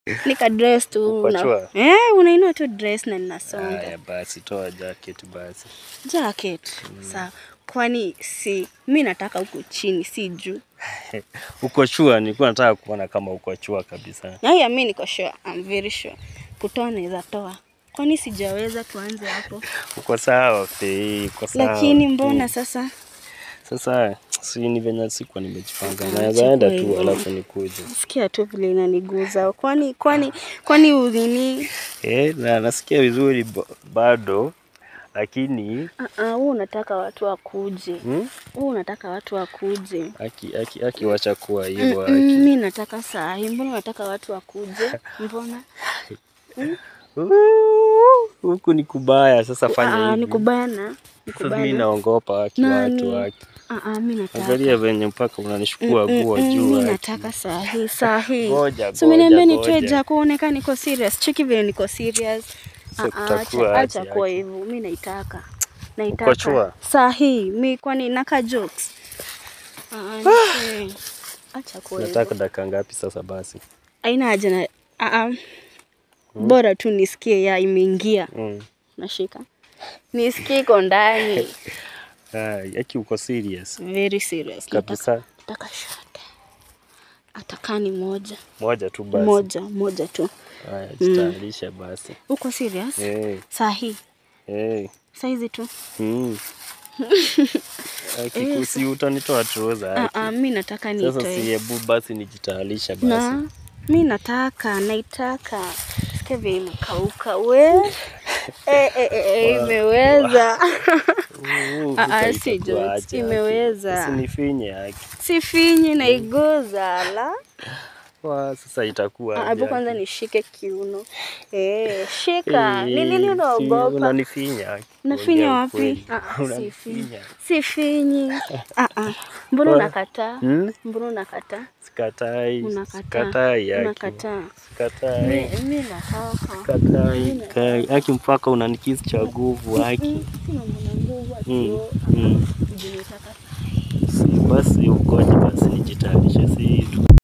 nika dress tu Uko una, sure? eh, unainua tu dress na ninasonga Haya basi, toa jacket basi. jacket sawa kwani si mi nataka huko chini si juu Uko sure? Nilikuwa nataka kuona kama uko sure kabisa. haya mi niko sure I'm very sure kutoa naweza toa kwani sijaweza tuanze hapo Uko sawa Fei, uko sawa. lakini mbona Fei. sasa Sasa si ni venye sikuwa nimejipanga. Ah, Naweza enda chukua tu hivyo. alafu nikuje. sikia tu vile inaniguza kwani kwani kwani udhini Eh, na nasikia vizuri ba- bado lakini huu unataka watu wakuje hmm? huu unataka watu wakuje aki aki aki wacha kuwa hivyo Mm, aki. mi nataka saa hii mbona unataka watu wakuje mbona Uuuu, Huku ni kubaya sasa fanya Ah, hivi. ni kubana ni Sasa mimi kubana naongopa aki Nani? watu aki. Ah, ah, mi nataka Angalia venye mpaka unanishukua Mm, guo mm, juu mi aki. nataka saa hii saa hii Ngoja, so umeniambia ngoja, nitoe ngoja. ja kuoneka niko serious cheki vile niko serious So Ah, ah, kutakuwa acha- aje acha kuwa yake? hivyo mi naitaka sure? naitaka saa hii mi kwani naka jokes Ah, ah, nitoe. acha kuwa hivyo Nataka dakika ngapi sasa basi? aina haja na ah, ah. bora tu nisikie ya imeingia Mm. nashika nisikie iko ndani Ah, aki uko serious very serious nataka, kabisa. nataka shot atakani moja Moja tu basi. moja moja tu Haya, jitayarishe basi. uko serious Eh, saa hii eh. saizi tu Mm. Akikusi utanitoa trouser ah, aki. ah, mi nataka Sasa nitoe si hebu basi nijitayarishe basi. na mi nataka naitaka sikia vile imekauka we eh, eh, eh, eh, imeweza Uu, Ah, ah, utaita si tu jokes, aje aki. imeweza. Usinifinye aki. sifinyi naiguza la Wa, sasa itakuwa Ah, aje hebu kwanza aki. nishike kiuno eh, shika ni nini Eh, si unaogopa Unanifinya aki. nafinya Ongea wapi ukweli. Ah, ah, sifinyi Unanifinya. sifinyi Ah, ah. mbona Wa- unakataa Hmm? mbona unakataa Sikatai. Unakataa. Sikatai aki. unakataa Sikatai. mi mi nataka Sikatai. Kai. Aki mpaka unanikisi cha nguvu aki. Mm, sina mwana nguvu ati Mm. yo, Mm. juu nitaka Si, Basi ukoje basi nijitayarishe si tu